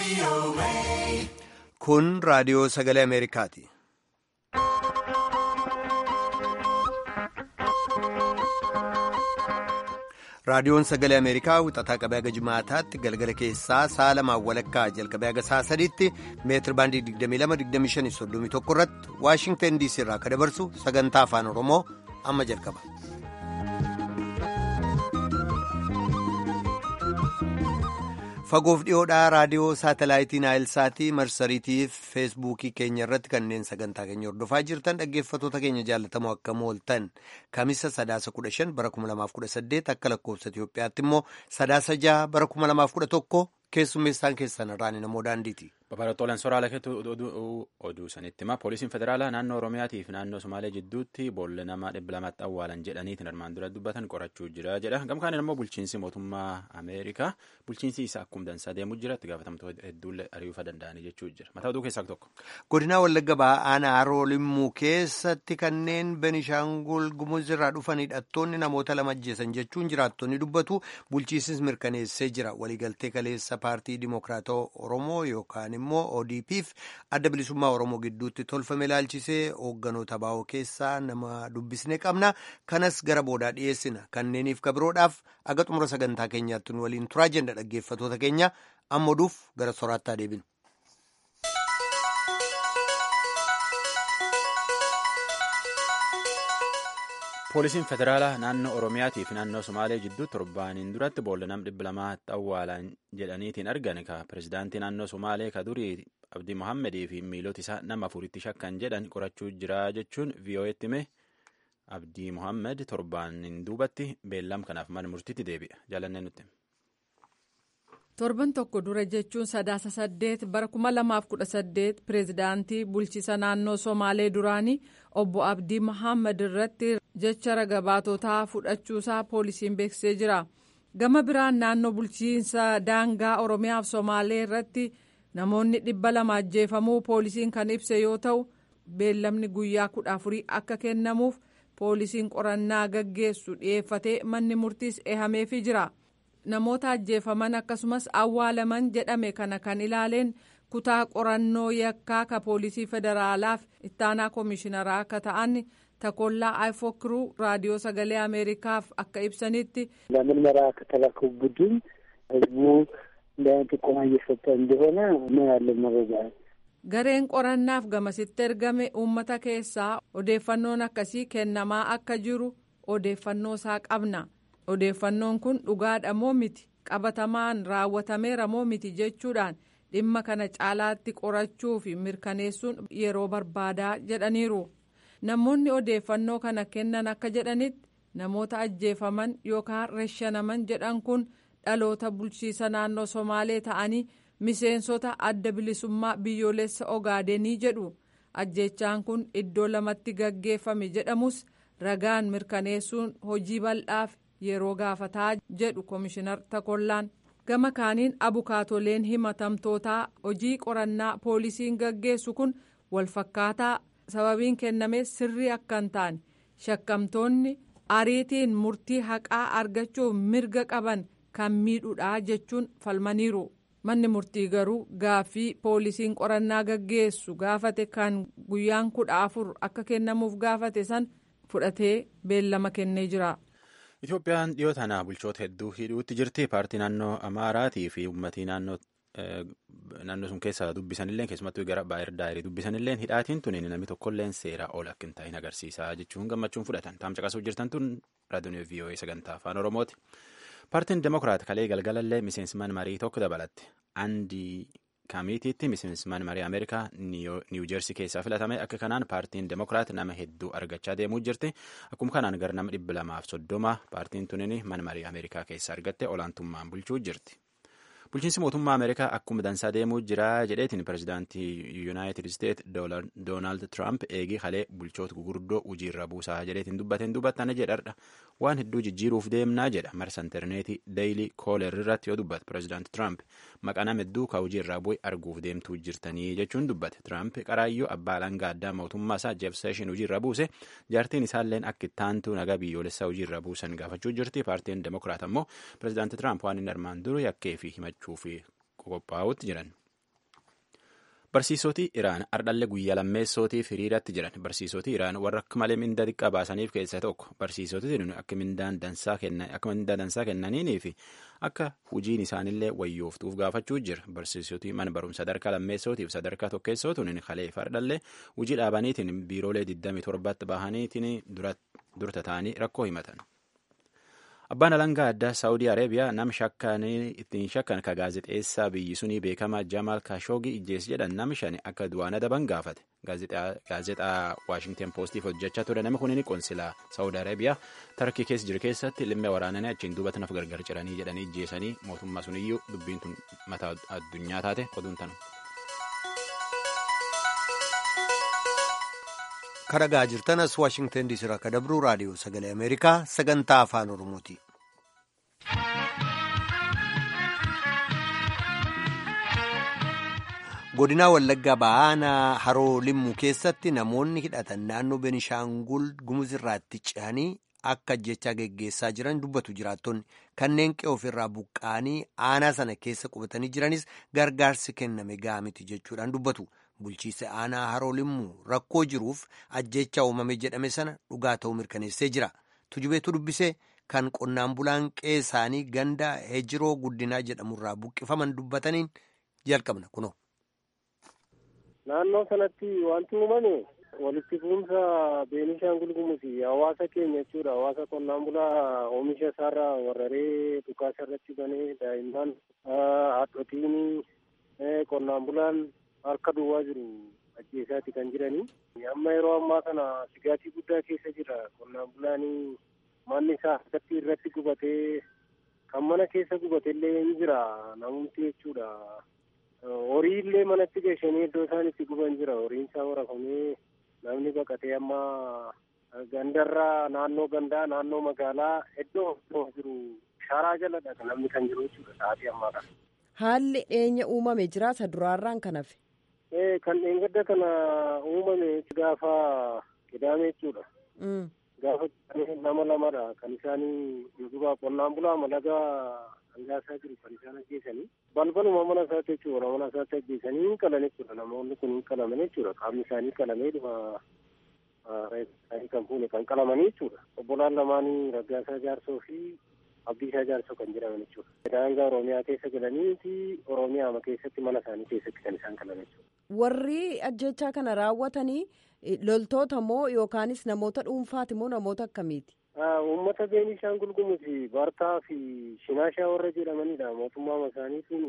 Kun raadiyoo sagalee Ameerikaati. Raadiyoon sagalee Ameerikaa wixataa qabee haga jimaataatti galgala keessaa sa'a lamaan walakkaa jalqabee haga sa'a sadiitti meetir baandii 22-25-31 irratti Waashingtan DC irraa akka dabarsu sagantaa afaan Oromoo amma jalqaba. Fagoof dhiyoodhaa raadiyoo saatalaayitii Naayilsaatii marsariitii feesbuukii keenya irratti kanneen sagantaa keenya hordofaa jirtan dhaggeeffattoota keenya jaallatamoo akka mooltan kamisa sadaasa kudha shan bara kuma lamaaf kudha saddeet akka lakkoofsa Itoophiyaatti immoo sadaasa jaha bara kuma lamaaf kudha tokko keessummeessaan keessan irraan namoo daandiiti. Babalatoolaan soraala keetu oduu sanitti hima poolisiin federaalaa naannoo Oromiyaatiif naannoo Somaalee jidduutti boolla namaa dhibba lamatti awwaalan jedhaniitiin armaan dura dubbatan qorachuu jira jedha. Gamkaan immoo bulchiinsi mootummaa Ameerikaa bulchiinsi isaa akkuma dansaa deemuu jira itti gaafatamtoota hedduullee ari'uufa danda'anii jechuu jira. Mataa oduu keessaa tokko. Godina Wallagga Ba'aan Haroo Limmuu keessatti kanneen Benishaangul Gumuz irraa dhufan hidhattoonni namoota lama ajjeesan jechuun jiraattonni dubbatu bulchiinsis mirkaneessee jira. Waliigaltee kaleessa paartii Dimookiraatawaa Oromoo yookaan immoo ODP'f adda bilisummaa Oromoo gidduutti tolfame ilaalchisee hoogganoota baa'oo keessaa nama dubbisne qabna. Kanas gara boodaa dhiyeessina. Kanneeniif kabiroodhaaf aga xumura sagantaa keenyaatti nu waliin turaa jenna dhaggeeffattoota keenya amma oduuf gara soraattaa deebinu. Poolisiin federaalaa naannoo Oromiyaatii fi naannoo Somaalee jidduu torbaaniin duratti boolla nam dhibba lamaatti awwaalan jedhaniitiin argan ka pirezidaantii naannoo Somaalee ka durii Abdii Mohaamedii fi miilota isaa nama afuritti shakkan jedhan qorachuu jira jechuun VOA'tti hime Abdii Mohaamed torbaaniin duubatti beellam kanaaf mana murtiitti deebi'a. Jaalannee nutti. torban tokko dura jechuun sadaasa saddeet bara kuma lamaaf kudha saddeet pireezidaantii bulchiisa naannoo somaalee duraanii obbo abdii mohaammed irratti jecha ragabaatotaa fudhachuusaa poolisiin beeksisee jira gama biraan naannoo bulchiinsa daangaa oromiyaaf somaalee irratti namoonni dhibba lama ajjeefamuu poolisiin kan ibse yoo ta'u beellamni guyyaa kudha afurii akka kennamuuf poolisiin qorannaa gaggeessu dhiyeeffatee manni murtiis eehameefii jira. namoota ajjeefaman akkasumas awwaalaman jedhame kana kan ilaaleen kutaa qorannoo yakkaa ka poolisii federaalaaf ittaanaa koomishinaraa akka ta'an takollaa ayfookiruu raadiyoo sagalee ameerikaaf akka ibsanitti ለምርመራ ከተላከው ቡድን ህዝቡ እንዲህ ጥቆማ እየሰጠ እንደሆነ ነው ያለን መረጃ። gareen qorannaaf gamasitti ergame uummata keessaa odeeffannoon akkasii kennamaa akka jiru odeeffannoo isaa qabna. odeeffannoon kun dhugaadha moo miti qabatamaan raawwatameera moo miti jechuudhaan dhimma kana caalaatti qorachuu fi mirkaneessuun yeroo barbaadaa jedhaniiru namoonni odeeffannoo kana kennan akka jedhanitti namoota ajjeefaman yookaan reshanaman jedhan kun dhaloota bulchiisa naannoo somaalee ta'anii miseensota adda bilisummaa biyyoolessa ogaadenii jedhu ajjeechaan kun iddoo lamatti gaggeeffame jedhamus ragaan mirkaneessuun hojii bal'aaf. yeroo gaafataa jedhu koomishinar takollaan gama kaaniin abukaatoleen himatamtootaa hojii qorannaa poolisiin gaggeessu kun walfakkaataa sababiin kenname sirrii akka hin taane shakkamtoonni ariitiin murtii haqaa argachuuf mirga qaban kan miidhudha jechuun falmaniiru manni murtii garuu gaaffii poolisiin qorannaa gaggeessu gaafate kan guyyaan kudha afur akka kennamuuf gaafate san fudhatee beellama kennee jira. Itoophiyaan dhiyoo tana bulchoota hedduu hidhuutti jirti. Paartii naannoo Amaaraatii fi uummatii naannoo naannoo sun keessa dubbisanillee keessumattuu gara baay'ee daayirii dubbisanillee hidhaatiin tuni namni tokkolleen seeraa ol akka hin taa'in agarsiisa jechuun gammachuun fudhatan. Taam caqasuuf jirtan tun raadiyoon VOA sagantaa afaan Oromooti. Paartiin Demokiraat kalee galgalallee miseensman marii tokko dabalatte. Andii kaamiitiitti miseensman marii Ameerikaa Niiw Jeersii keessaa filatame akka kanaan paartiin Demokiraat nama hedduu argachaa deemuu jirti. Akkuma kanaan gara nama dhibba lamaaf soddoma paartiin tunin mana marii Ameerikaa keessaa argatte olaantummaan bulchuu jirti. Bulchiinsi mootummaa Ameerikaa akkuma dansaa deemuu jira jedheetiin pirezidaantii Yuunaayitid Isteet Doonaald Tiraamp eegii kalee bulchoota gurguddoo hojiirra buusaa jedheetiin dubbateen dubbatana jedhadha. Waan hedduu jijjiiruuf deemnaa jedha marsa intarneetii Deeyilii Kooler irratti yoo dubbate pirezidaanti Tiraamp maqaa nama hedduu ka hojiirraa bu'e arguuf deemtuu jirtanii jechuun dubbate. Tiraamp qaraayyuu abbaa alangaa addaa mootummaa isaa Jeef Seeshin hojiirra buuse jaartiin isaalleen akka ittaantu nagaa biyyoolessaa hojiirra buusan gaafachuu jirti. Paartiin Demokiraat ammoo pirezidaanti Tiraamp waan inni armaan duru yakkee fi himachuu fi qophaa'utti jiran. Barsiisoti Iraan ardhallee guyyaa lammeessootiif hiriiratti jiran barsiisoti Iraan warra akka malee mindaa xiqqaa baasaniif keessaa tokko barsiisoti akka mindaan dansaa kennaniinii fi akka hojiin isaanillee wayyooftuuf gaafachuu jira barsiisoti mana barumsa sadarkaa lammeessootiif sadarkaa tokkeessootuun kaleef ardhallee hojii dhaabaniitiin biiroolee 27tti bahaniitiin durta ta'anii rakkoo himatan. Abbaan alangaa addaa Saawudii Areebiyaa nama ittiin shakkan ka gaazexeessaa biyyi sunii beekamaa Jamaal Kaashoogii ijjees jedhan nama shani akka du'aan adaban gaafate. Gaazexaa Waashingten Poostiif hojjechaa ture nama kunini qoonsilaa Saawudii Areebiyaa tarkii keessa jiru keessatti limmee waraananii achiin duubatti naaf gargar ciranii jedhanii ijjeesanii mootummaa suniyyuu dubbiin tun mataa addunyaa taate oduun tanu. karagaa jirtanas waashingten diisii irraa akka dabruu raadiyoo sagalee ameerikaa sagantaa afaan oromooti. godinaa wallaggaa ba'aanaa haroo limmuu keessatti namoonni hidhatan naannoo benishaangul gumuzirraatti ce'anii akka ajjechaa geggeessaa jiran dubbatu jiraattonni kanneen qe'ee ofirraa buqqa'anii aanaa sana keessa qubatanii jiranis gargaarsi kenname ga'aa miti jechuudhaan dubbatu. bulchiisa aanaa haroo limmuu rakkoo jiruuf ajjecha uumame jedhame sana dhugaa ta'uu mirkaneessee jira tujubeetu dubbisee kan qonnaan bulaan qe'ee isaanii ganda hejiroo guddinaa jedhamurraa buqqifaman dubbataniin jalqabna kuno. naannoo sanatti wanti uumame walitti fuunsa beenishaangul gumusi hawaasa keenya jechuudha hawaasa qonnaan bulaa oomisha isaarraa warraree dhukaasa irratti banee daa'imman haadhotiin qonnaan bulaan. harka duwwaa jiru ajjeesaati kan jiranii amma yeroo ammaa kana sigaatii guddaa keessa jira qonnaan bulaanii manni isaa harkatti irratti gubatee kan mana keessa gubatellee ni jira namumti jechuudha horii illee manatti geeshanii iddoo isaan itti guban jira horiin isaa horafamee namni baqatee amma gandarraa naannoo gandaa naannoo magaalaa iddoo jiru sharaa jaladha namni kan jiru jechuudha sa'aatii ammaa kana. Haalli dhiyeenya uumame jira isa duraarraan kan hafe. kan dheengadda kana uumame gaafa qidaame jechuudha. Gaafa nama lamadha kan isaanii yookiin qonnaan bulaa malagaa hangaasaa jiru kan isaan ajjeesanii balbaluma mana isaatti jechuudha mana isaatti ajjeesanii hin qalan jechuudha namoonni kun hin qalaman jechuudha qaamni isaanii qalamee dhuma isaanii kan fuune kan qalamanii jechuudha obbolaan lamaanii raggaasaa jaarsoo fi abdiisaa jaarsoo kan jedhaman jechuudha. Daangaa Oromiyaa keessa galanii fi Oromiyaa keessatti mana isaanii keessatti kan isaan qalan jechuudha. Warri ajjechaa kana raawwatanii loltoota moo yookaanis namoota dhuunfaati moo namoota akkamiiti? Uummata Beenishaangul Gumuzi Bartaa fi Shinaashaa warra jedhamanidha. Mootummaa isaaniitiin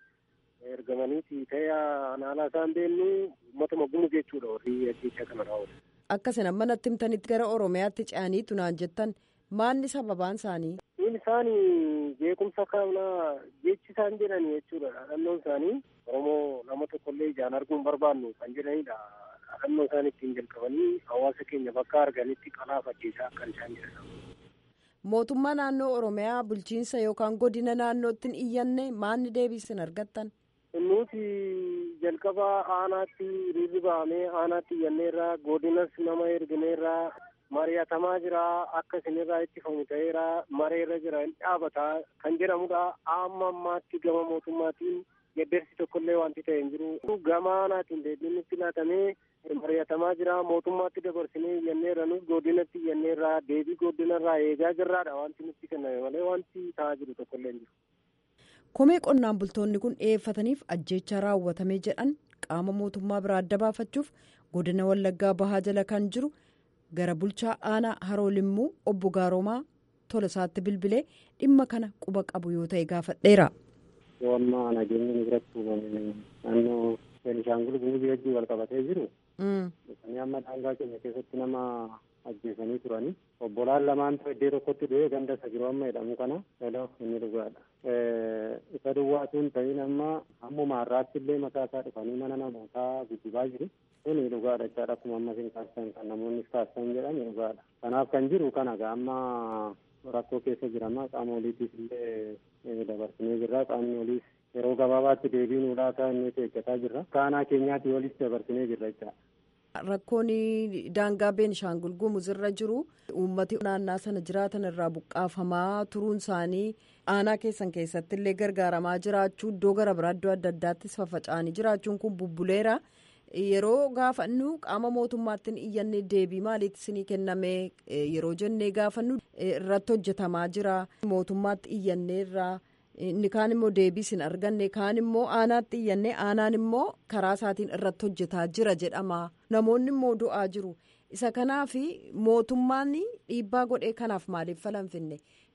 ergamaniiti ta'ee anaalaa isaan beennu uummatuma Gumuz jechuudha warri ajjechaa kana raawwatan. Akkasina amma natti himtanitti gara Oromiyaatti ce'aniitu naan jettan maalni sababaan isaanii? isaan beekumsa kaabna jechi isaan jedhani jechuudha dhaadhannoon isaanii oromoo nama tokkollee ijaan arguu hin barbaannu kan jedhanidha dhaadhannoo isaan ittiin jalqabanii hawaasa keenya bakka arganitti qalaafachiisaa akka isaan jedhan. mootummaa naannoo oromiyaa bulchiinsa yookaan godina naannootti hin iyyanne maanni deebisin argattan. nuti jalqaba aanaatti riirri bahamee aanaatti iyyanneerra godinas nama ergineerra mari'atamaa jira akka isinirraa ittifamu ta'eera mareerra jira hin dhaabataa kan jedhamudha amma ammaatti gama mootummaatiin geddersi tokkollee wanti ta'e hin jiru gama aanaatiin deebiin itti laatamee mari'atamaa jira mootummaatti dabarsinee iyyanneerra nus godinatti iyyanneerra deebii godinarraa eegaa jirraadha wanti nutti kenname malee wanti ta'aa jiru tokkollee hin jiru. komee qonnaan bultoonni kun dhiyeeffataniif ajjeechaa raawwatame jedhan qaama mootummaa biraa adda baafachuuf godina wallaggaa bahaa jala kan jiru. gara bulchaa aanaa haroo limmuu obbo Gaaroomaa Tolosaatti bilbilee dhimma kana quba qabu yoo ta'e gaafadheera. Yoommaa nageenya biratti uumame naannoo Beenishaangul Gumuzii wajjin wal qabatee jiru. Dhufanii amma daangaa keenya keessatti nama ajjeesanii turani. Obbolaan lamaan ta'e iddoo tokkotti du'ee ganda isa jiru amma jedhamu kana lola inni dhugaadha. Isa duwwaatuun ta'in amma ammuma har'aatti illee mataa isaa dhufanii mana namootaa guddibaa jiru. Kuni dhugaadha jechaadha akkuma amma isin kaastan kan namoonni kaastan jedhame dhugaadha. Kanaaf kan jiru kana amma rakkoo keessa jirama qaama oliitiif illee dabarsinee jirra qaamni oliis yeroo gabaabaatti deebii nuu laataa inni eeggataa jirra. Kaanaa keenyaatti olis dabarsinee jirra jechaadha. Rakkoon daangaa Beenishaangul Gumuz irra jiru uummati naannaa sana jiraatan irraa buqqaafamaa turuun isaanii aanaa keessan keessatti illee gargaaramaa jiraachuu iddoo gara biraa iddoo adda addaattis faffaca'anii jiraachuun kun bubbuleera. Yeroo gaafannu qaama mootummaatti iyyanne deebii maaliitti isinii kenname yeroo jennee gaafannu irratti hojjetamaa jira mootummaatti iyyanneerraa. inni kaan immoo deebii hin arganne kaan immoo aanaatti iyyanne aanaan immoo karaa isaatiin irratti hojjetaa jira jedhama namoonni immoo du'aa jiru isa kanaaf mootummaan dhiibbaa godhee kanaaf maaliif falan finne.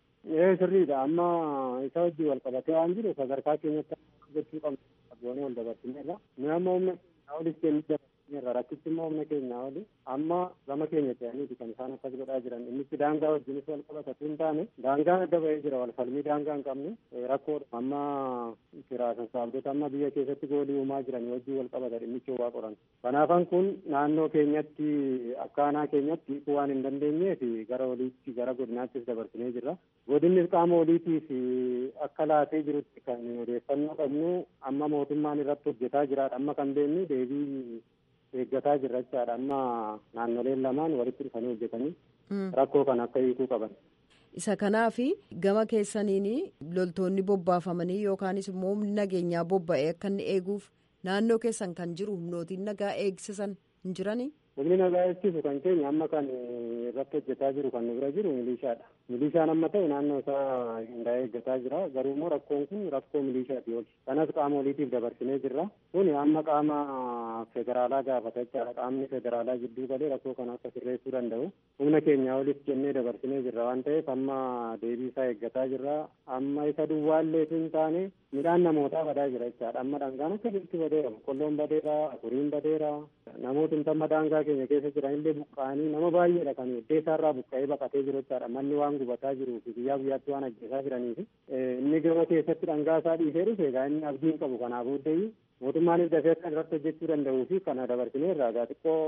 Ee sirriidha amma isa wajjin wal qabatee waan jiru sadarkaa keenyatti jechuu qabnu wal dabarsineerra nu amma humna olis kennuu dabarsineerra rakkichi immoo humna keenyaa oli amma gama keenya ta'aniiti kan isaan akkas godhaa jiran innitti daangaa wajjinis wal qabatu hin taane daangaan adda ba'ee jira wal falmii daangaa hin qabne rakkoodha amma firaa sassaabdota amma biyya keessatti goolii uumaa jiran wajjin wal qabata dhimmichi waa qoran kanaafan kun naannoo keenyatti akka aanaa keenyatti waan hin dandeenyeef gara oliitti gara godinaattis dabarsinee jirra godinnis qaama oliitiif akka laatee jirutti kan odeeffannoo qabnu amma mootummaan irratti hojjetaa jiraadha amma kan beeknu deebii eeggataa jirra jechaadha amma naannoleen lamaan walitti dhufanii hojjetanii rakkoo kan akka hiikuu qaban. isa kanaaf gama keessaniin loltoonni bobbaafamanii yookaanis immoo humni nageenyaa bobba'ee akka inni eeguuf naannoo keessan kan jiru humnootiin nagaa eegsisan hin jiranii. humni nagaa eegsisu kan keenya amma kan irratti hojjetaa jiru kan nu bira jiru milishaadha milishaan amma ta'e naannoo isaa hundaa'ee eeggataa jira garuu immoo rakkoon kun rakkoo milishaati oli kanas qaama oliitiif dabarsinee jirra kun amma qaama federaalaa gaafata jechaadha qaamni federaalaa gidduu galee rakkoo kana akka sirreessuu danda'u humna keenyaa olis jennee dabarsinee jirra waan ta'eef amma deebii isaa eeggataa jirra amma isa duwwaalleetu hin taane midhaan namootaa badaa jira jechaadha amma dhangaan akka jirtu badeera boqqolloon badeera afuriin badeera namoota intamma daangaa keenya keessa jiran illee buqqa'anii nama baay'eedha kan iddoo isaarraa buqqa'ee baqatee jiru jechaadha manni waan gubataa jiruu fi guyyaa guyyaatti waan ajjeesaa jiranii fi inni gama keessatti dhangaa isaa dhiisee dhufe egaa inni abdii hin qabu kanaa booddee mootummaanis dafee kan irratti hojjechuu danda'uu fi kana dabarsinee irraa egaa xiqqoo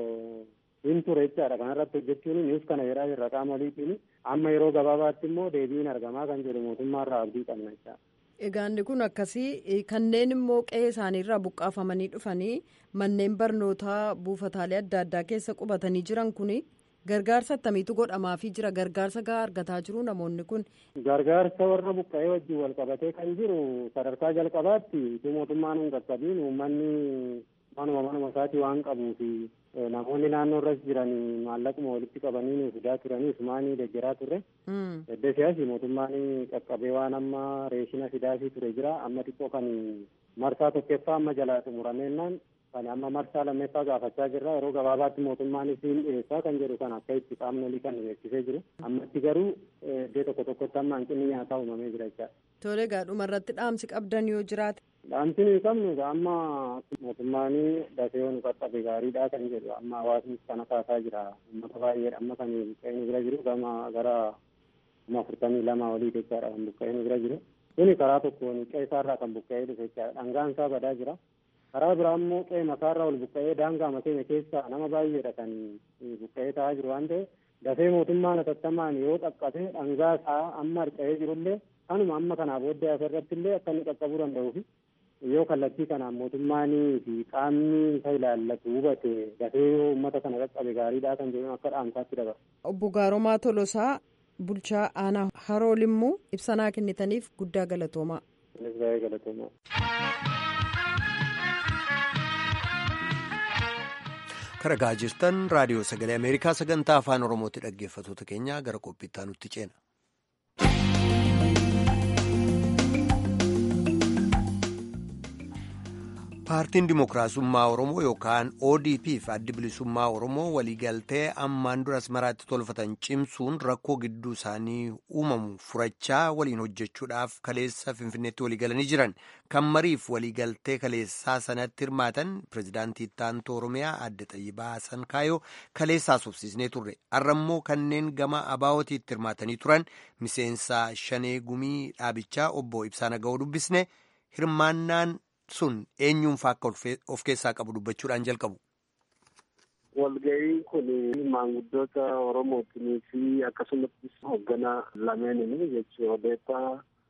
hin ture jechaadha kana irratti hojjechuun nuus kana jedhaa jirra qaama oliitiin amma yeroo gabaabaatti immoo deebiin argamaa kan jedhu mootummaarraa abdii qabna jechaadha. Egaanni kun akkasii kanneen immoo qe'ee isaaniirraa buqqaafamanii dhufanii manneen barnootaa buufataalee adda addaa keessa qubatanii jiran kun gargaarsa akkamiitu godhamaafii jira gargaarsa gahaa argataa jiru namoonni kun. Gargaarsa warra buqqa'ee wajjin wal qabatee kan jiru sadarkaa jalqabaatti itti mootummaan hin qaqqabiin uummanni manuma manuma isaatii waan qabuu fi namoonni naannoo irras jiran maallaquma walitti qabanii nu fidaa turanii sumaanii deeggaraa turre. Edda siyaasi mootummaan qaqqabee waan amma reeshina fidaafii ture jira amma xiqqoo kan marsaa tokkoffaa amma jalaa xumurameennaan kan amma marsaa lammeeffaa gaafachaa jirra yeroo gabaabaatti mootummaan isiin dhiyeessaa kan jedhu kan akka itti qaamni olii kan beeksisee jiru ammatti garuu iddoo tokko tokkotti amma hanqinni nyaataa uumamee jira jechaadha. Tole egaa dhumarratti dhaamsi qabdan yoo jiraate. Dhaamsi nuyi qabnu amma mootummaan dafee nu qaqqabe gaariidha kan jedhu amma hawaasni kana kaasaa jira uummata baay'eedha amma kan buqqa'ee nu bira jiru gama gara kuma afurtamii lama olii jechaadha kan buqqa'ee nu bira jiru. Kuni karaa tokkoon qe'ee isaarraa kan buqqa'ee dhufe jechaadha dhangaan isaa badaa jira. karaa biraa immoo qe'ee makaarraa ol buqqa'ee daangaa keenya keessaa nama baay'eedha kan buqqa'ee ta'aa jiru waan ta'eef dafee mootummaan atattamaan yoo qaqqabe dhangaa isaa amma harca'ee jirullee kanuma amma kanaa booddee asirratti illee akka inni qaqqabuu danda'uu fi yoo kallattii kanaan mootummaanii fi qaamni isa ilaallatu hubate dafee yoo uummata kana qaqqabe gaariidha kan jedhu akka dhaamsaatti dabarsa. Obbo Gaaromaa Tolosaa bulchaa aanaa haroo limmuu ibsanaa kennitaniif guddaa galatoomaa. Innis baay'ee galatoomaa. Karagaa jirtan raadiyoo sagalee Ameerikaa sagantaa afaan Oromootti dhaggeeffatoota keenya gara qophiittaa nutti ceena. Paartiin Dimookiraasummaa Oromoo yookaan ODP fi addi bilisummaa Oromoo waliigaltee ammaan duras maraatti tolfatan cimsuun rakkoo gidduu isaanii uumamu furachaa waliin hojjechuudhaaf kaleessa Finfinneetti waliigalanii jiran kan mariif waliigaltee kaleessaa sanatti hirmaatan pirezidaantii Taantoo Oromiyaa adde Xayyibaa Hasan Kaayoo kaleessaa sobsiisnee turre har'ammoo kanneen gama abaawootiitti hirmaatanii turan miseensa Shanee Gumii dhaabichaa obbo Ibsaa Naga'oo dubbisne hirmaannaan. sun eenyuunfaa akka of keessaa qabu dubbachuudhaan jalqabu. Walga'iin kun maanguddoota Oromootii fi akkasumas hoogganaa lameenini jechuun odeeffaa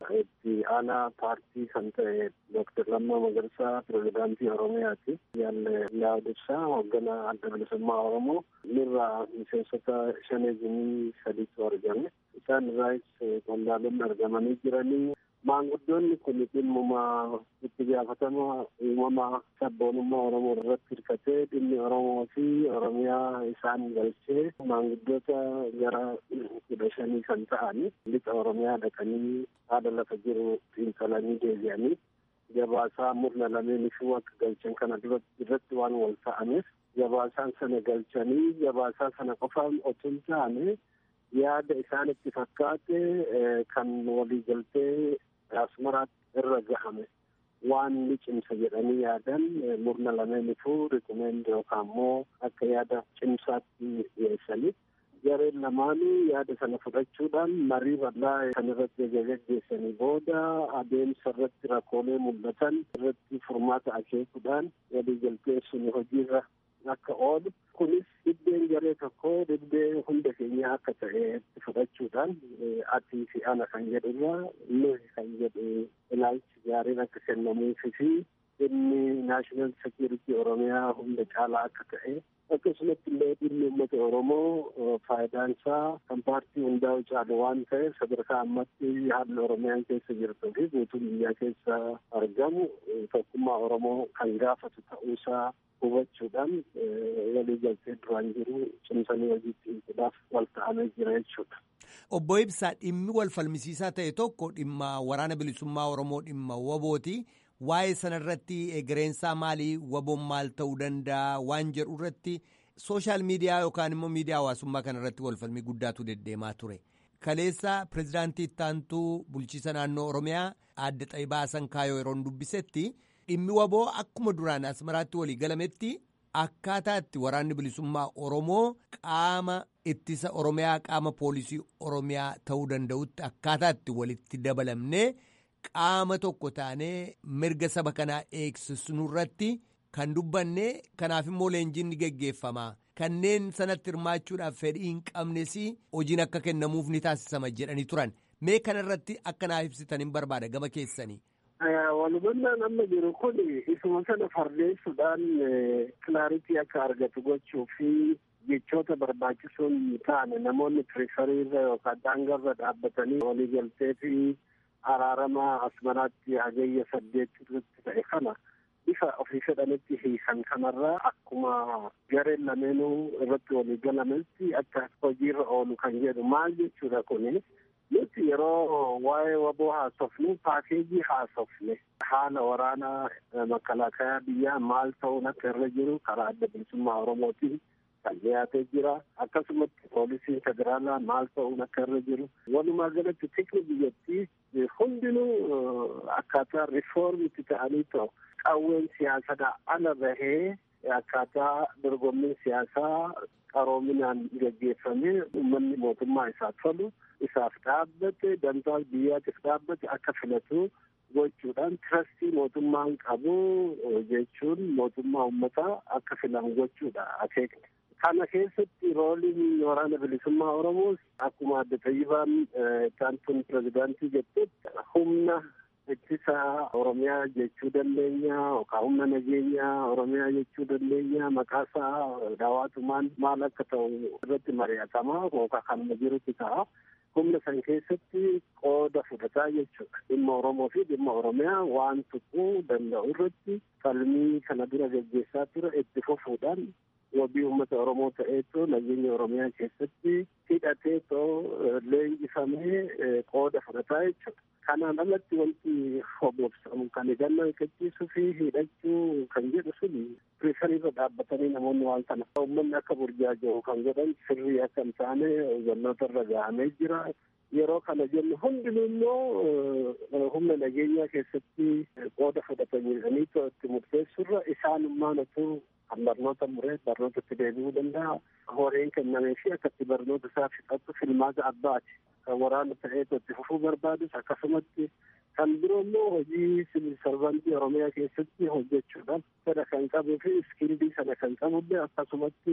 itti aanaa paartii kan ta'e Dooktar Lammaa Magarsaa pirezidaantii Oromiyaati. Yaalle Laadibsaa hoogganaa adda bilisummaa Oromoo irraa miseensota shanee jimii sadiitu argame. Isaan irraas qondaalonni argamanii jiranii maanguddoonni kun dhimmuma itti gaafatama uumama sabboonummaa Oromoo irratti hirkatee dhimmi Oromoo fi Oromiyaa isaan galchee maanguddoota gara kudha shanii kan ta'ani lixa Oromiyaa dhaqanii haala lafa jiru xiinxalanii deebi'anii gabaasaa murna lameen ifuu akka galchan kana irratti waan wal ta'ameef gabaasaan sana galchanii gabaasaa sana qofaan otoo hin taane yaada isaanitti fakkaate kan walii galtee asmaraatti irra gahame waan ni cimsa jedhanii yaadan murna lameenifuu rikumeend yookaan immoo akka yaada cimsaatti dhiyeessanii gareen lamaanuu yaada sana fudhachuudhaan marii bal'aa kan irratti gaggeessanii booda adeemsa irratti rakkoolee mul'atan irratti furmaata akeekuudhaan waliigaltee sun hojiirra akka oolu kunis dhibbeen garee tokko dhibbee hunda keenya akka ta'e fudhachuudhaan atii fi ana kan jedhurra nuyi kan jedhu ilaalchi gaariin akka kennamuufi fi dhimmi naashinaal sekiyuritii oromiyaa hunda caalaa akka ta'e akkasumatti illee dhimmi uummata oromoo faayidaan isaa kan paartii hundaa'u caalu waan ta'eef sadarkaa ammatti haalli oromiyaan keessa jirtuu fi guutuu biyyaa keessa argamu tokkummaa oromoo kan gaafatu ta'uusaa hubachuudhaan walii galtee duraan jiru cimsanii hojiitti hiikuudhaaf wal ta'amee jira jechuudha. Obbo Ibsaa dhimmi wal falmisiisaa ta'e tokko dhimma waraana bilisummaa Oromoo dhimma wabooti. Waa'ee sanarratti egereensaa maalii waboon maal ta'uu danda'a waan jedhu irratti sooshaal miidiyaa yookaan immoo miidiyaa hawaasummaa kanarratti wal falmii guddaatu deddeemaa ture. Kaleessa pirezidaantii ittaantuu bulchiisa naannoo Oromiyaa aadde Xaayibaa Hasan Kaayoo yeroo dubbisetti dhimmi waboo akkuma duraan asmaraatti walii galametti akkaataa itti waraanni bilisummaa Oromoo qaama ittisa Oromiyaa qaama poolisii Oromiyaa ta'uu danda'utti akkaataa itti walitti dabalamnee qaama tokko taanee mirga saba kanaa eegsisnu irratti kan dubbanne kanaaf immoo leenjiin ni geggeeffama. Kanneen sanatti hirmaachuudhaaf fedhii hin qabnes hojiin akka kennamuuf ni taasisama jedhanii turan. Mee kanarratti akka naaf ibsitan hin barbaada gama keessanii. Walhubannaan amma jiru kun isuma sana fardeessuudhaan kilaaritii akka argatu gochuu fi jechoota barbaachisuun taane namoonni tiriisariirra yookaan daangarra dhaabbatanii waliigaltee fi araarama asmaraatti hagayya saddeet irratti ta'e kana bifa ofii fedhanitti hiikan kanarraa akkuma gareen lameenuu irratti walii galametti akka hojiirra oolu kan jedhu maal jechuudha kuni nuti yeroo waa'ee waboo haasofnu paakeejii haasofne haala waraanaa makalaakayaa biyyaa maal ta'uun akka irra jiru karaa adda bilisummaa oromootiin kan dhiyaatee jira akkasumatti poolisiin federaalaa maal ta'uun akka irra jiru walumaa galatti tikni biyyattii hundinuu akkaataa rifoormitti ta'anii ta'u qawween siyaasadhaa ala bahee akkaataa dorgommiin siyaasaa qaroominaan gaggeeffamee uummanni mootummaa isaa tolu isaaf dhaabbate dantaa biyyaatiif dhaabbate akka filatu gochuudhaan tirastii mootummaan qabu jechuun mootummaa uummataa akka filamu gochuudha akeekne. Kana keessatti rooliin waraana bilisummaa Oromoos akkuma adda Tayyibaan taantuun pirezidaantii jettetti humna ittisa Oromiyaa jechuu dandeenya yookaan humna nageenyaa Oromiyaa jechuu dandeenya maqaasaa daawwatumaan maal akka ta'u irratti mari'atama yookaan kanuma jirutti ta'a. Humna san keessatti qooda fudhataa jechuudha. Dhimma Oromoo fi dhimma Oromiyaa waan tuquu danda'u irratti falmii kana dura gaggeessaa ture itti fufuudhaan wabii uummata Oromoo ta'eetoo nageenya Oromiyaa keessatti hidhateetoo leenjifamee qooda fudhataa jechuudha. Kanaan alatti wanti hobobsamu kan hidhannoo eeggachiisuu fi hidhachuu kan jedhu sun piriferiirra dhaabbatanii namoonni waan kana uummanni akka burjaaja'u kan godhan sirrii akka hin taane hubannoota irra gahamee jira. Yeroo kana jennu hundinuu immoo humna nageenyaa keessatti qooda fudhatanii itti murteessurra isaanummaan otuu kan barnoota muree barnootatti deebi'uu danda'a. Horeen kennamee fi akkatti barnoota isaa fixatu filmaata abbaati. Kan waraana ta'eetu itti fufuu barbaadus akkasumatti kan biroo immoo hojii siviil sarvantii Oromiyaa keessatti hojjechuudhaan fedha kan qabuu fi iskildii sana kan qabullee akkasumatti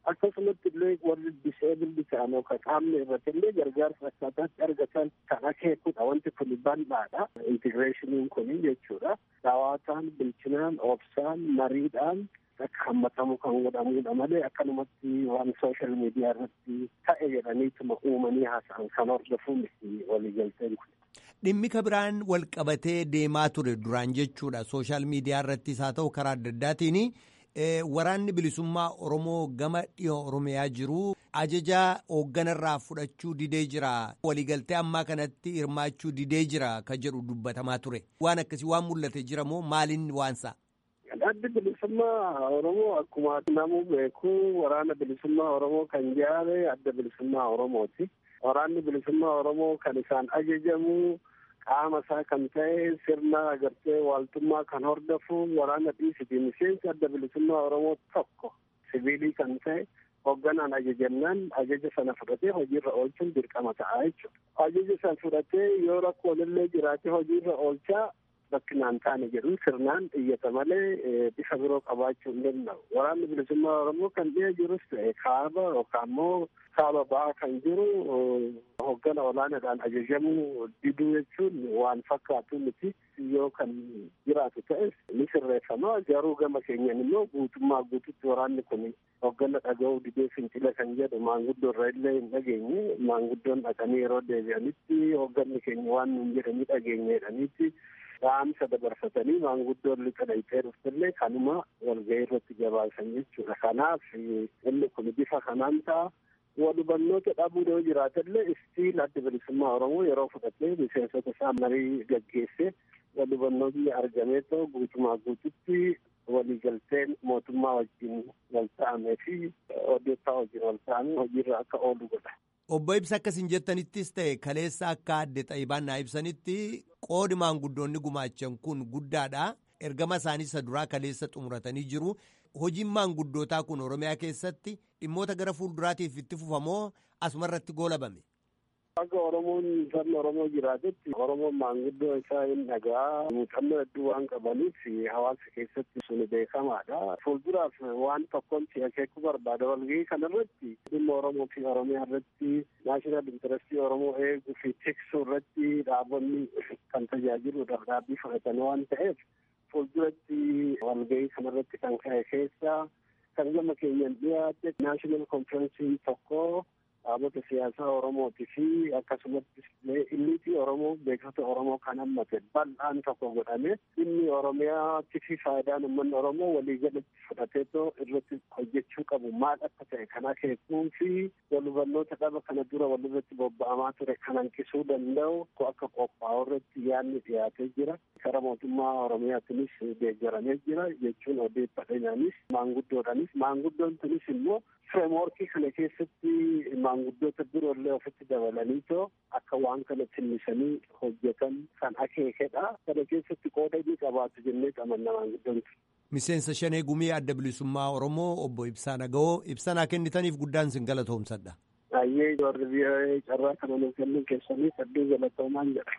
akkasumatti illee warri diseebildi ta'an yookaan qaamni irratti illee gargaarsa akkaataatti argatan kan akeekudha wanti kun bal'aadha intigireeshiniin kun jechuudha dhawaataan bilchinaan obsaan mariidhaan akka hammatamu kan godhamudha malee akkanumatti waan sooshaal miidiyaa irratti ta'e jedhaniituma uumanii haasa'an kan hordofu miti waliigalteen kun. Dhimmi kabiraan wal qabatee deemaa ture duraan jechuudha sooshaal miidiyaa irrattis haa ta'u karaa adda addaatiin waraanni bilisummaa Oromoo gama dhiyoo Oromiyaa jiru ajaja hoogganarraa fudhachuu didee jira waliigaltee ammaa kanatti hirmaachuu didee jira kan jedhu dubbatamaa ture waan akkasii waan mul'ate jira moo maaliin waansa? Addi bilisummaa Oromoo akkuma namuu beeku waraana bilisummaa Oromoo kan ijaare adda bilisummaa Oromooti. Waraanni bilisummaa Oromoo kan isaan ajajamu qaama isaa kan ta'e sirna agartee waaltummaa kan hordofu waraana dhiisiti miseensi adda bilisummaa Oromoo tokko siviilii kan ta'e hoogganaan ajajamnaan ajaja sana fudhatee hojiirra oolchuun dirqama ta'a jechuudha. Ajaja sana fudhatee yoo rakkoon illee jiraate hojiirra oolchaa bakkinaan taane jedhu sirnaan iyyata malee bifa biroo qabaachuu hin danda'u. Waraanni bilisummaa Oromoo kan dhiya jirus ta'e kaaba yookaan immoo kaaba ba'aa kan jiru hoggana olaanaadhaan ajajamuu diduu jechuun waan fakkaatu miti yoo kan jiraatu ta'es ni sirreeffama garuu gama keenyan immoo guutummaa guututti waraanni kun hoggana dhaga'uu didee fincila kan jedhu maanguddoo irra illee hin dhageenye maanguddoon dhaqanii yeroo deebi'anitti hogganni keenya waan nun jedhanii dhageenye jedhaniitti dhaamsa dabarfatanii maanguddoon lixa dhayxee dhuftillee kanuma walga'ii irratti gabaasan jechuudha kanaaf inni kun bifa kanaan ta'a walubannoota dhabuu yoo jiraatallee istiil adda bilisummaa oromoo yeroo fudhatee miseensota isaa marii gaggeesse walubannoonni argamee ta'u guutumaa guututti waliigalteen mootummaa wajjin wal ta'amee fi odeeffaa wajjin wal ta'amee hojiirra akka oolu godha. Obbo Ibsa akkasiin jettanittis ta'e kaleessa akka adde xaayibaan naa ibsanitti qoodi maanguddoonni gumaachan kun guddaadha. Ergama isaanii isa duraa kaleessa xumuratanii jiru. Hojiin maanguddootaa kun Oromiyaa keessatti dhimmoota gara fuulduraatiif itti fufamoo asumarratti goolabame. Akka Oromoon sabni Oromoo jiraatetti Oromoon maanguddoo isaa hin dhagaa muuxannoo hedduu waan qabaniif hawaasa keessatti sun beekamaadha. Fuulduraaf waan tokkoon si akeekuu barbaada walgahii kanarratti dhimma Oromoo fi Oromiyaa irratti naashinaal intarestii Oromoo eeguu fi tiksuu irratti dhaabonni kan tajaajiluudhaaf dhaabbii fudhatan waan ta'eef fuulduratti walgahii kanarratti kan ka'e keessa kan gama keenyan dhiyaate naashinaal konferensii tokko dhaabota siyaasaa Oromootii fi akkasumas illiitii Oromoo beektota Oromoo kan hammate bal'aan tokko godhame inni Oromiyaatti fi faayidaan uummanni Oromoo waliigalatti fudhateetoo irratti hojjechuu qabu maal akka ta'e kan akeekuu fi walhubannoota dhaba kana dura walirratti bobba'amaa ture kan hanqisuu danda'u akka qophaa'u irratti yaadni dhiyaatee jira. Kara mootummaa Oromiyaatinis deeggaramee jira jechuun odeeffadheenyaanis maanguddoodhaanis maanguddoon tunis immoo fireemworkii kana keessatti maanguddoota biroollee ofitti dabalanii too akka waan kana tillisanii hojjetan kan akeekedha. Kana keessatti qooda inni qabaatu jennee qabanna maanguddoon Miseensa shanee gumii adda bilisummaa Oromoo obbo Ibsaa Naga'oo ibsanaa kennitaniif guddaan sin galatoomsadha. Baay'ee warri biyya carraa kana nuuf kennuun keessaniif hedduu galatoomaan jedha.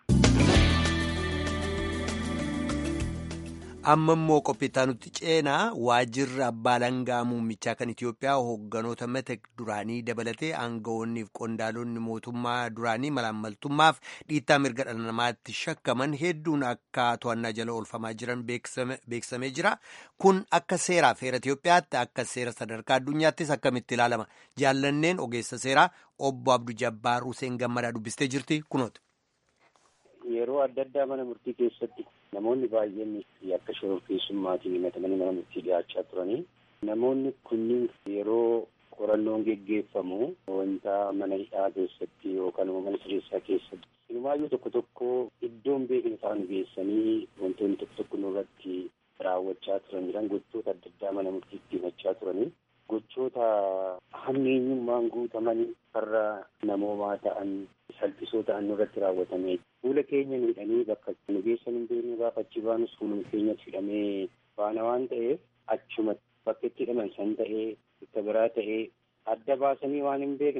amma immoo qophiitaa nutti ceenaa waajjirri abbaa langaa muummichaa kan Itoophiyaa hoogganoota mata duraanii dabalatee aangawoonniif qondaalonni mootummaa duraanii malaammaltummaaf dhiittaa mirga dhala namaatti shakkaman hedduun akka to'annaa jala oolfamaa jiran beeksifamee jira. Kun akka seeraaf heera Itoophiyaatti akka seera sadarkaa addunyaattis akkamitti ilaalama. Jaallanneen ogeessa seeraa obbo Abduu Jabbaar Huseen Gammadaa dubbistee jirti kunooti. Yeroo adda addaa mana murtii keessatti namoonni baay'een akka shororkeessummaatiin himatamanii mana murtii dhiyaachaa turanii namoonni kunniin yeroo qorannoon geggeeffamu wanta mana hidhaa keessatti yookaan immoo mana sireessaa keessatti ilmaayyuu tokko tokko iddoon beekni isaan geessanii wantoonni tokko tokko nurratti raawwachaa turan jiran gochoota adda addaa mana murtiitti himachaa turanii gochoota hammeenyummaan guutamanii farra namoomaa ta'an salphisoo ta'an nurratti raawwatamee fuula keenya miidhanii bakka nu geessan hin beekne gaafa achi baanus fuuluma keenyatti hidhamee baana waan ta'eef achuma bakka itti hidhaman san ta'ee bakka biraa ta'ee adda baasanii waan hin beekne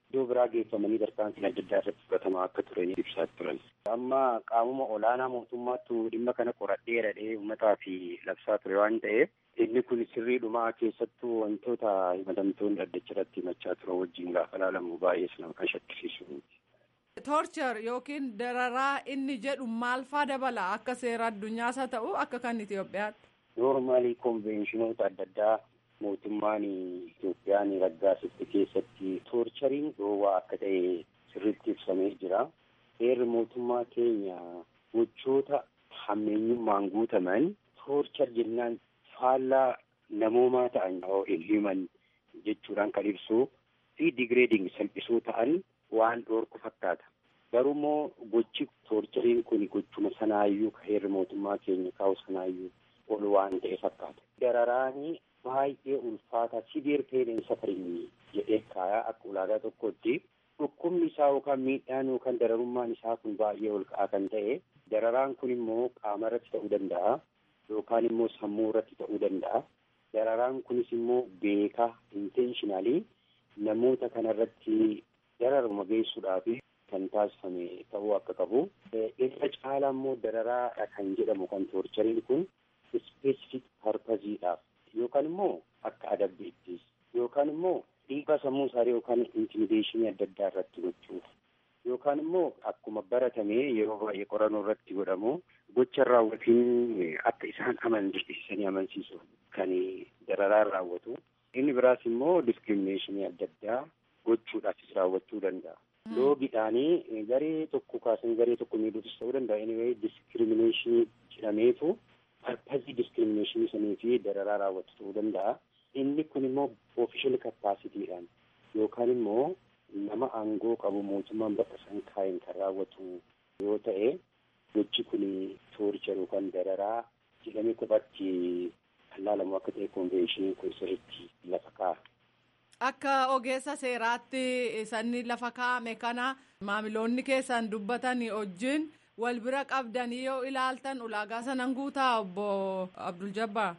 iddoo biraa geeffamanii tarkaanfiin adda addaa irratti fudhatamaa akka turan ibsaa turan. Amma qaamuma olaanaa mootummaattu dhimma kana qoradhee dhadhee uummataa fi labsaa ture waan ta'eef inni kun sirriidhumaa keessattuu wantoota himatamtoonni dhaddacha irratti himachaa turan wajjin gaafa ilaalamu baay'ee sana kan shakkisiisu. Toorchar yookiin dararaa inni jedhu maal faa dabala akka seera addunyaas haa ta'u akka kan Itoophiyaatti. Noormaalii konveeshinoota adda addaa mootummaan Itoophiyaan raggaasifte keessatti toorchariin dhoowwaa akka ta'e sirriitti ibsamee jira. Heerri mootummaa keenya gochoota hammeenyummaan guutaman toorchar jennaan faallaa namoomaa ta'an hin himan jechuudhaan kan ibsu fi digireeding salphisoo ta'an waan dhoorku fakkaata. Garuu immoo gochi toorchariin kun gochuma sanaayyuu ka heerri mootummaa keenya kaa'u sanaayyuu ol waan ta'e fakkaata. Dararaanii baay'ee ulfaata siviir peeneen safarinii jedhee kaayaa akka ulaagaa tokkotti dhukkubni isaa yookaan miidhaan yookaan dararummaan isaa kun baay'ee ol ka'aa kan ta'e dararaan kun immoo qaama irratti ta'uu danda'a yookaan immoo sammuu irratti ta'uu danda'a. Dararaan kunis immoo beekaa intenshinaalii namoota kanarratti dararuma geessuudhaaf kan taasifame ta'uu akka qabu. Irra caalaa immoo dararaadha kan jedhamu kan toorchariin kun ispeesifik parpaziidhaaf yookaan immoo akka adabbiittis yookaan immoo dhiibbaa sammuu isaanii yookaan intimideeshinii adda addaa irratti gochuuf yookaan immoo akkuma baratame yeroo baay'ee qorannoo irratti godhamu gocha raawwatiin akka isaan amansiisanii amansiisuuf kan dararaan raawwatu. Inni biraas immoo diskiriminashinii adda addaa gochuudhaafis raawwachuu danda'a. Loogiidhaanii garee tokko kaasan garee tokko miidhuufis ta'uu danda'a. Anyway diskiriminashinii jedhameetu parpazii diskiriminashinii sanii fi dararaa raawwatu ta'uu danda'a. Inni kun immoo ofishal kapaasitiidhaan yookaan immoo nama aangoo qabu mootummaan bakka san kaa'een kan raawwatu yoo ta'e gochi kun toorchar yookaan dararaa jedhamee kophaatti kan laalamu akka ta'e konveeshiniin kun sirriitti lafa kaa'a. Akka ogeessa seeraatti sanni lafa kaa'ame kana maamiloonni keessan dubbatan wajjin wal bira qabdanii yoo ilaaltan ulaagaa sanan guutaa obbo Abdul Jabbaar.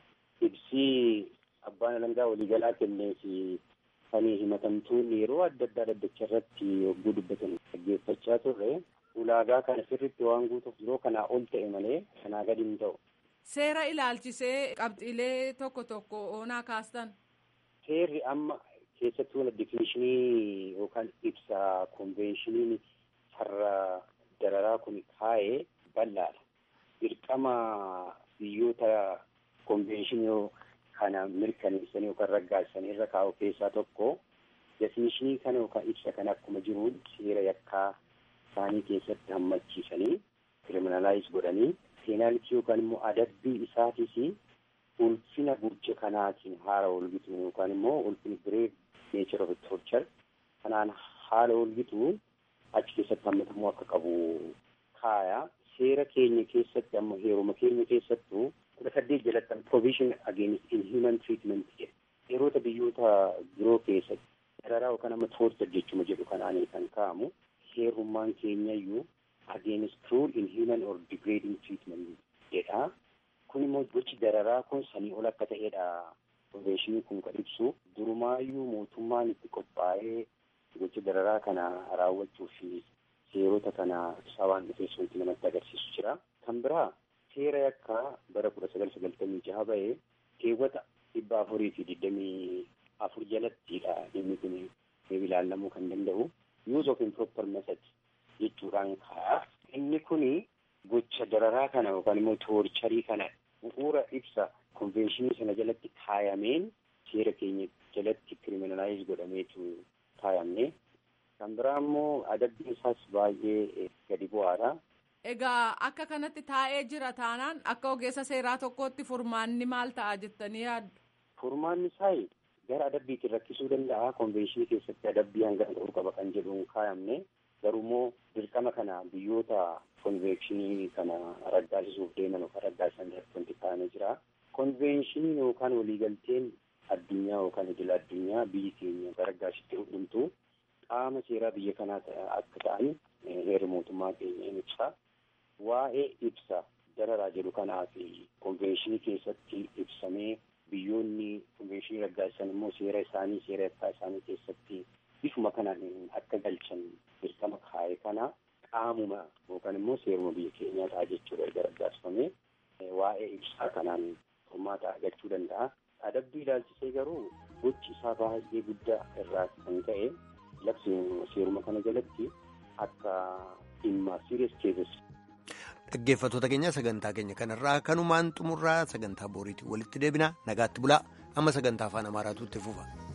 Ibsii abbaan alangaa waliigalaa kennee fi kan himatamtoonni yeroo adda addaa dhaddacha irratti yogguu dubbatan dhaggeeffachaa turre ulaagaa kana sirriitti waan guutuuf yeroo kanaa ol ta'e malee kanaa gadi hin ta'u. Seera ilaalchisee qabxiilee tokko tokko oonaa kaastan. Seerri amma keessattuu definishinii yookaan ibsa konveeshiniin farra dararaa kun kaa'ee bal'aadha. Dirqama biyyoota konveeshinii kana mirkaneessanii yookaan raggaasanii irra kaa'u keessaa tokko definishinii kana yookaan ibsa kana akkuma jiruun seera yakkaa isaanii keessatti hammachiisanii kiriminalaayiz godhanii peenaalitii yookaan immoo adabbii isaatiis ulfina gocha kanaatiin haala olgitu yookaan immoo ulfina bireef neechar of torchar kanaan haala olgitu achi keessatti hammatamuu akka qabu kaaya seera keenya keessatti amma heeruma keenya keessattuu kudha saddeet jalatti provision against inhuman treatment jedhe yeroota biyyoota biroo keessatti dararaa yookaan amma torchar jechuma jedhu kanaanii kan kaa'amu heerummaan keenyayyuu against cruel inhuman or degrading treatment jedha kun immoo gochi dararaa kun sanii ol akka ta'edha konveeshinii kun kan ibsu durumaayyuu mootummaan itti qophaa'ee gocha dararaa kana raawwachuu fi seerota kana isaa waan dhufees wanti namatti agarsiisu jira kan biraa seera yakkaa bara kudha sagal sagaltamii jaha ba'ee keewwata dhibba afurii fi digdamii afur jalattidha dhimmi kun ilaallamuu kan danda'u use of improper method jechuudhaan kaa'a inni kuni gocha dararaa kana yookaan immoo toorcharii kana bu'uura ibsa konveeshinii sana jalatti kaayameen seera keenya jalatti kiriminalaayiz godhameetu kaayamne kan biraa immoo adabbiin isaas baay'ee gadi bu'aadha. Egaa akka kanatti taa'ee jira taanaan akka ogeessa seeraa tokkootti furmaanni maal ta'a jettanii yaaddu? Furmaanni isaa gara adabbiitiin rakkisuu danda'a. Konveeshinii keessatti adabbii hangana ta'uu qaba kan jedhuun kaayamne garuu immoo dirqama kana biyyoota konveeshinii kana raggaasisuuf deeman yookaan raggaasisan irratti wanti kaa'amee jira. Konveeshiniin yookaan waliigalteen addunyaa yookaan idil addunyaa biyyi keenya raggaasitti hundumtu qaama seeraa biyya kanaa akka ta'an heerri mootummaa keenya ni ibsa. Waa'ee ibsa dararaa jedhu kanaa fi konveeshinii keessatti ibsamee biyyoonni konveeshinii raggaasisan immoo seera isaanii seera yakkaa isaanii keessatti bifuma kanaan akka galchan dirqama kaa'e kana qaamuma yookaan immoo seeruma biyya keenyaa ta'a jechuudha erga raggaasifamee waa'ee ibsaa kanaan furmaata argachuu danda'a. Adabbii ilaalchisee garuu gochi isaa baay'ee guddaa irraa kan ka'e labsi seeruma kana jalatti akka dhimma serious cases. Dhaggeeffattoota keenya sagantaa keenya kanarraa kanumaan xumurraa sagantaa booriitiin walitti deebina nagaatti bulaa amma sagantaa afaan amaaraatu itti fufa.